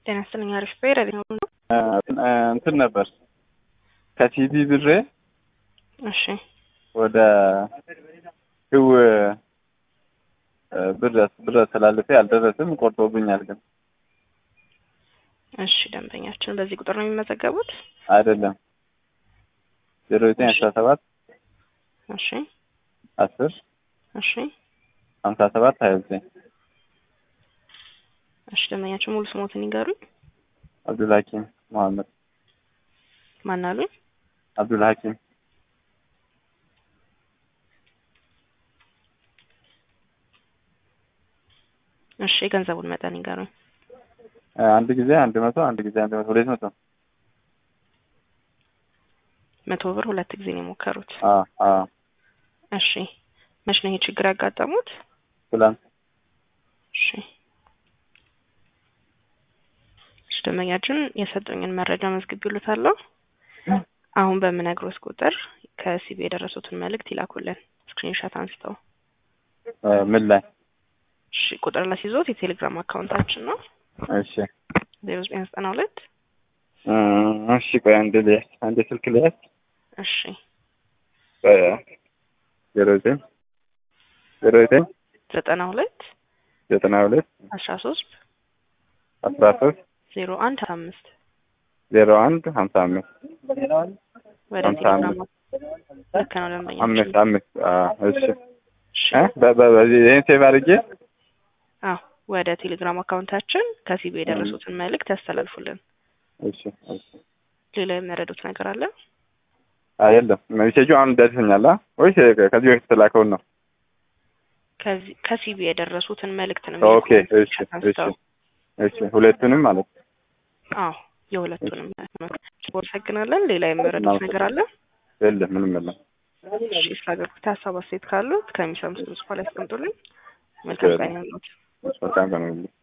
ጤና ይስጥልኝ። አሪፍ ብሄር ነው። እንትን ነበር ከቲቪ ብሬ እሺ ወደ ህው ብር ብር አስተላልፌ አልደረስም፣ ቆርጦብኛል። ግን እሺ ደንበኛችን በዚህ ቁጥር ነው የሚመዘገቡት? አይደለም ዜሮ ዘጠኝ አስራ ሰባት እሺ አስር እሺ ሀምሳ ሰባት ሀያ ዘጠኝ እሺ ደንበኛችን ሙሉ ስሞትን ይንገሩኝ። አብዱል ሀኪም መሐመድ ማን አሉኝ? አብዱል ሀኪም እሺ የገንዘቡን መጠን ይንገሩኝ። አንድ ጊዜ አንድ መቶ አንድ ጊዜ አንድ መቶ ሁለት መቶ መቶ ብር ሁለት ጊዜ ነው የሞከሩት። አዎ አዎ እሺ መች ነው ይሄ ችግር ያጋጠሙት? ትላንት እሺ እሺ ደንበኛችን የሰጡኝን መረጃ መዝግቤልዎታለሁ። አሁን በምነግሮት ቁጥር ከሲቢ የደረሱትን መልእክት ይላኩልን ስክሪንሾት አንስተው። ምን ላይ? እሺ ቁጥር ላስይዞት የቴሌግራም አካውንታችን ነው እሺ ዜሮ ዘጠኝ ዘጠና ሁለት እሺ ቆይ አንድ ልያዝ አንድ ስልክ ልያዝ እሺ ዜሮ ዘጠኝ ዜሮ ዘጠኝ ዘጠና ሁለት ዘጠና ሁለት አስራ ሶስት አስራ ሶስት ዜሮ አንድ ሀያ አምስት ዜሮ አንድ ሀምሳ አምስት ወደ ሀምሳ ቴሌግራም አምስት ልክ ነው ደንበኛችን። አምስት አምስት አዎ እሺ እሺ እ በ- በ- በዚህ ይሄን ሴቭ አድርጌ አዎ ወደ ቴሌግራም አካውንታችን ከሲቢ የደረሱትን መልእክት ያስተላልፉልን። እሺ እሺ ሌላ የሚረዱት ነገር አለ? አይ የለም ሜሴጁ አሁን ደርሰኛል አ ወይስ ከዚህ በፊት የተላከውን ነው? ከዚህ ከሲቢ የደረሱትን መልእክት ነው ኦኬ የሚልኩት እሺ እሺ አንስተው። እሺ ሁለቱንም ማለት ነው። አዎ የሁለቱንም አመሰግናለን። ሌላ የሚረዱት ነገር አለ? የለም ምንም የለም። እሺ ስለ አገልግሎት ሀሳብ አስተያየት ካሉት ከሚሰሙት በኋላ ያስቀምጡልኝ። መልካም ቀን ይሁንልዎት። በጣም ቀን